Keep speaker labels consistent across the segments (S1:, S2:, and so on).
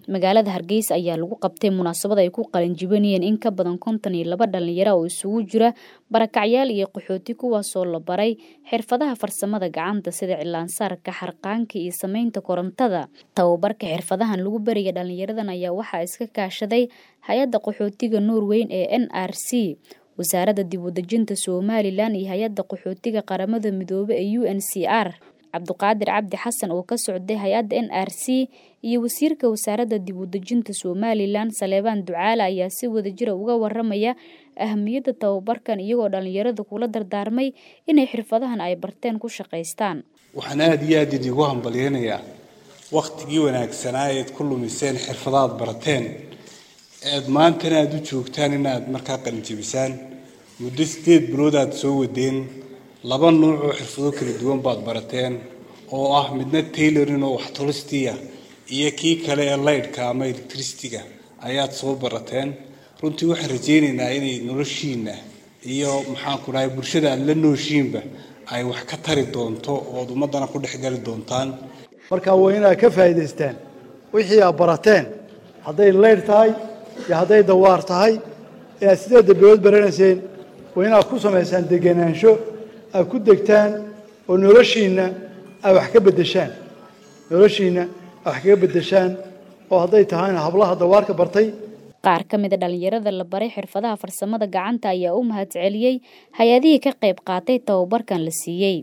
S1: magaalada hargeysa ayaa lagu qabtay munaasabad ay ku qalinjibinayeen in ka badan konton iyo laba dhalinyaro oo isugu jira barakacyaal iyo qaxooti kuwaasoo la baray xirfadaha farsamada gacanta sida cilaansaarka xarqaanka iyo sameynta korontada tababarka xirfadahan lagu baraya dhalinyaradan ayaa waxaa iska kaashaday hay-adda qaxootiga norweyn ee n r c wasaaradda dib udejinta somalilan iyo hay-adda qaxootiga qaramada midoobe ee u n c r cabduqaadir cabdi xasan oo ka socday hay-adda n r c iyo wasiirka wasaaradda dib udejinta somalilan saleebaan ducaale ayaa si wadajira uga waramaya ahamiyadda tababarkan iyagoo dhalinyarada kula dardaarmay inay xirfadahan ay barteen ku shaqaystaan
S2: waxaan aada iyo aada idiigu hambalyeynayaa wakhtigii wanaagsanaa eed ku lumiseen xirfadaad barateen eed maantana aada u joogtaan inaad markaa qalinjabisaan muddo sideed bilood aad soo wadeen laba nuuc oo xirfado kala duwan baad barateen oo ah midna taylorin oo wax tolistiya iyo kii kale ee laydhka ama electricityga ayaad soo barateen runtii waxaan rajaynaynaa inay noloshiina iyo maxaanku dhahay bulshada aad la nooshiinba ay wax ka tari doonto ood ummaddana ku dhexgali doontaan
S3: marka waa inaad ka faa'iidaystaan wixii aad barateen hadday laydh tahay iyo hadday dawaar tahay ee aad sideedda bilood baranayseen waa inaad ku samaysaan degenaansho aad ku degtaan oo noloshiinna aad wax ka beddeshaan noloshiinna aad wax kaga beddeshaan oo hadday tahayna hablaha dawaarka bartay
S1: qaar ka mida dhalinyarada la baray xirfadaha farsamada gacanta ayaa u mahadceliyey hay-adihii ka qayb qaatay tababarkan la siiyey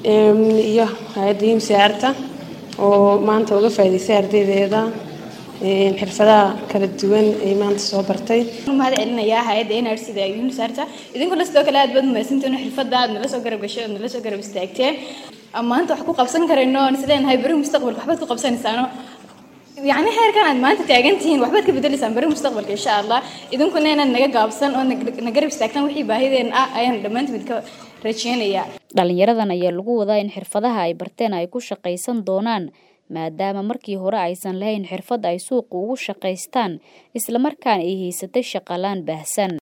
S4: iyo hay-adda imsaarta oo maanta uga faa'iidaysay ardaydeeda xirfadaha kala duwan ay maanta soo bartay
S5: mahad celinayaa hay-adda n r c da unisarta idinkuna sidoo kale aad baad mahadsantiin xirfada aad nala soo garab gashay ood nala soo garab istaagteen maanta wax ku qabsan karayno aan isleenahay beri mustaqbalka waxbaad ku qabsanaysaano yacni heerkan aad maanta taagan tihiin waxbaad ka bedelaysaan beri mustaqbalka insha allah idinkuna inaad naga gaabsan oo na garab istaagtaan wixii baahideen ah ayaan dhammaantimid ka rajeynayaa
S1: dhalinyaradan ayaa lagu wadaa in xirfadaha ay barteen ay ku shaqaysan doonaan maadaama markii hore aysan lahayn xirfad ay suuqa ugu shaqaystaan islamarkaana ay haysatay shaqalaan baahsan